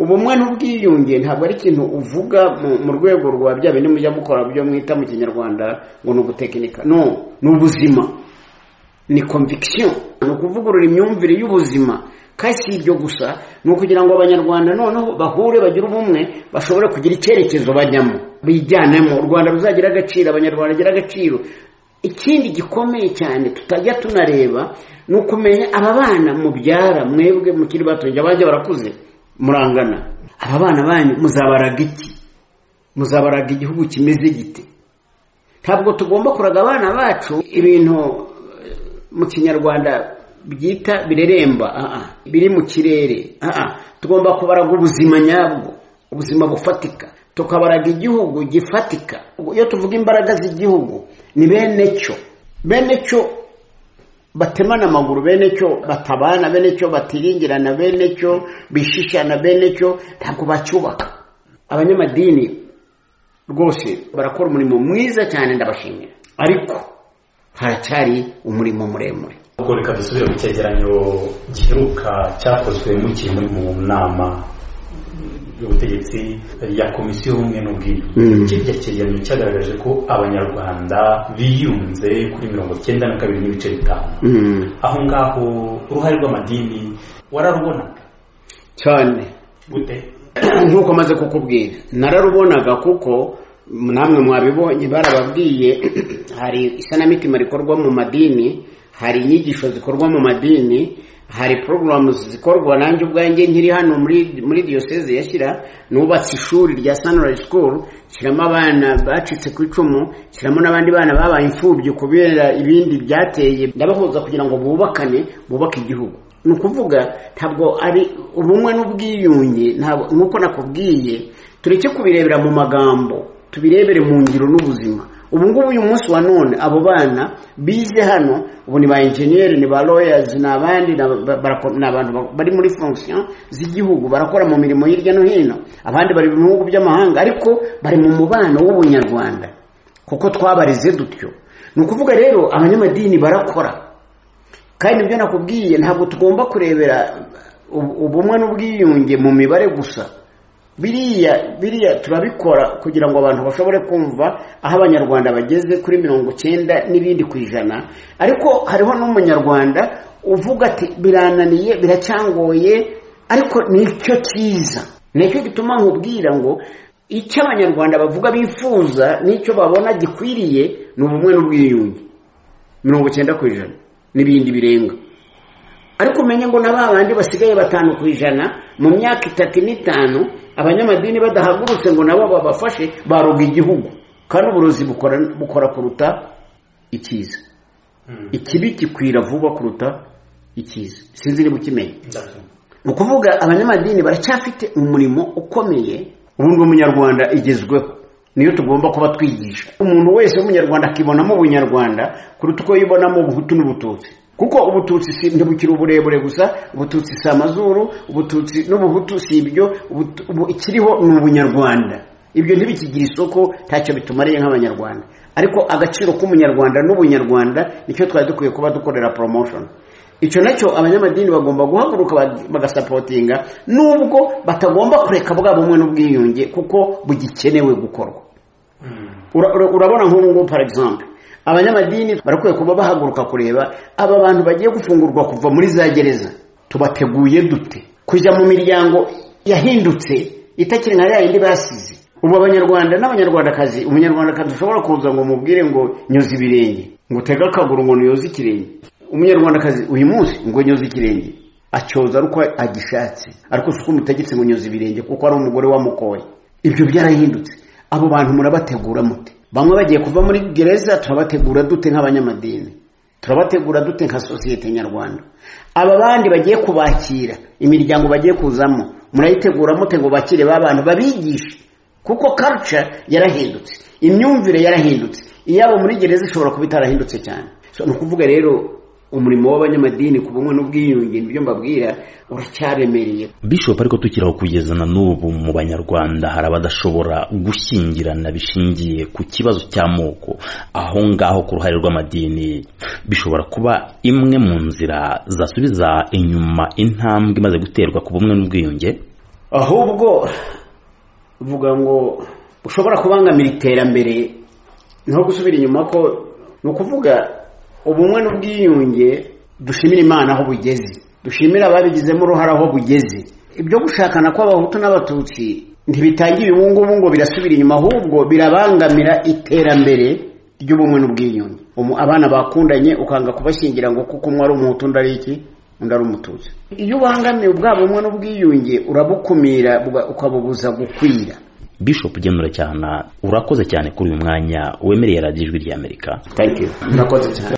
ubumwe n'ubwiyunge ntabwo ari ikintu uvuga mu rwego rwa bya bindi mujya mukora byo mwita mu kinyarwanda ngo ni ugutekinika no ni ubuzima ni conviction ni ukuvugurura imyumvire y'ubuzima kandi si ibyo gusa ni ukugira ngo abanyarwanda noneho bahure bagire ubumwe bashobore kugira icyerekezo bajyamo bijyanemo u rwanda ruzagira agaciro abanyarwanda bagira agaciro ikindi gikomeye cyane tutajya tunareba ni ukumenya aba bana mubyara mwebwe mukiri bato bajya barakuze murangana aba bana banyu muzabaraga iki muzabaraga igihugu kimeze gite ntabwo tugomba kuraga abana bacu ibintu mu kinyarwanda byita bireremba biri mu kirere tugomba kubaraga ubuzima nyabwo ubuzima bufatika tukabaraga igihugu gifatika iyo tuvuga imbaraga z'igihugu ni bene cyo bene cyo batemana amaguru bene cyo batabana bene cyo batiringirana bene cyo bishishana bene cyo ntabwo bacyubaka abanyamadini rwose barakora umurimo mwiza cyane ndabashimira ariko haracyari umurimo muremure ubwo reka dusubire mu cyegeranyo giheruka cyakozwe mukiri muri mu nama y'ubutegetsi ya komisiyo y'ubumwe n'ubwiyunge kiriya cyegeranyo cyagaragaje ko abanyarwanda biyunze kuri mirongo icyenda na kabiri n'ibice bitanu aho ngaho uruhare rw'amadini wararubonaga cyane gute nk'uko amaze kukubwira nararubonaga kuko namwe mwabibonye barababwiye hari isanamitima rikorwa mu madini hari inyigisho zikorwa mu madini hari porogaramu zikorwa nanjye ubwanjye nkiri hano muri diyoseze yashyira nubatse ishuri rya sanirayi sikuru shyiramo abana bacitse ku icumu shyiramo n'abandi bana babaye imfubyi kubera ibindi byateye ndabahuza kugira ngo bubakane bubake igihugu ni ukuvuga ntabwo ari ubumwe n'ubwiyunge nkuko nakubwiye tureke kubirebera mu magambo tubirebere mu ngiro n'ubuzima ubu ngubu uyu munsi wa none abo bana bize hano ubu ni ba enjeniyeri ni ba royazi ni abandi ni abantu bari muri fonction z'igihugu barakora mu mirimo hirya no hino abandi bari mu bihugu by'amahanga ariko bari mu mubano w'ubunyarwanda kuko twabareze dutyo ni ukuvuga rero abanyamadini barakora kandi ibyo nakubwiye ntabwo tugomba kurebera ubumwe n'ubwiyunge mu mibare gusa biriya biriya turabikora kugira ngo abantu bashobore kumva aho abanyarwanda bageze kuri mirongo icyenda n'ibindi ku ijana ariko hariho n'umunyarwanda uvuga ati birananiye biracyangoye ariko nicyo cyiza nicyo gituma nkubwira ngo icyo abanyarwanda bavuga bifuza n'icyo babona gikwiriye ni ubumwe n'ubwiyunge mirongo icyenda ku ijana n'ibindi birenga ariko umenye ngo na ba bandi basigaye batanu ku ijana mu myaka itatu n'itanu abanyamadini badahagurutse ngo nabo babafashe baroga igihugu kandi uburozi bukora kuruta ikiza ikibi gikwira vuba kuruta ikiza sinzi niba ukimenya ni ukuvuga abanyamadini baracyafite umurimo ukomeye ubundi umunyarwanda igezweho niyo tugomba kuba twigisha umuntu wese w'umunyarwanda akibonamo ubunyarwanda kuruta uko yibonamo ubuhutu n'ubututsi kuko ubututsi si ntibukiri uburebure gusa ubututsi si amazuru ubututsi n'ubuhutu si ibyo ikiriho ni ubunyarwanda ibyo ntibikigira isoko ntacyo bitumariye nk'abanyarwanda ariko agaciro k'umunyarwanda n'ubunyarwanda nicyo twari dukwiye kuba dukorera promotion icyo nacyo abanyamadini bagomba guhaguruka bagasapotinga nubwo batagomba kureka bwa bumwe n'ubwiyunge kuko bugikenewe gukorwa urabona nk'ubu ngubu par exemple abanyamadini barakwiye kuba bahaguruka kureba aba bantu bagiye gufungurwa kuva muri za gereza tubateguye dute kujya mu miryango yahindutse itakiri nka yayindi basize ubu abanyarwanda n'abanyarwandakazi umunyarwandakazi ushobora kuza ngo mubwire ngo nyoze ibirenge ngo utege akaguru ngo nyoze ikirenge umunyarwandakazi uyu munsi ngo nyoze ikirenge acyoza ariko agishatse ariko si uko umutegetse ngo nyoze ibirenge kuko ari umugore wamukoye ibyo byarahindutse abo bantu murabategura mute bamwe bagiye kuva muri gereza turabategura dute nk'abanyamadini turabategura dute nka sosiyete nyarwanda aba bandi bagiye kubakira imiryango bagiye kuzamo murayitegura mute ngo bakire ba bantu babigishe kuko culture yarahindutse imyumvire yarahindutse iyabo muri gereza ishobora kuba itarahindutse cyane ni ukuvuga rero umurimo w'abanyamadini ku bumwe n'ubwiyunge nibyo mbabwira uracyaremereye bishopu ariko tukiraho kugeza na n'ubu mu banyarwanda hari abadashobora gushyingirana bishingiye ku kibazo cy'amoko aho ngaho ku ruhare rw'amadini bishobora kuba imwe mu nzira zasubiza inyuma intambwe imaze guterwa ku bumwe n'ubwiyunge ahubwo vuga ngo ushobora kubangamira iterambere naho gusubira inyuma ko ni ukuvuga ubumwe n'ubwiyunge dushimira imana aho bugeze dushimira ababigizemo uruhare aho bugeze ibyo gushakana kw'abahutu n'abatutsi ntibitangira ibungubu ngo birasubira inyuma ahubwo birabangamira iterambere ry'ubumwe n'ubwiyunge abana bakundanye ukanga kubashyingira ngo kuko umwe ari umuhutu undi ari iki undi ari umututsi iyo ubangamiye ubwa bumwe n'ubwiyunge urabukumira ukabubuza gukwira bishop genura cyane urakoze cyane kuri uyu mwanya wemereye radiyo ijwi ry'amerika murakoze cyane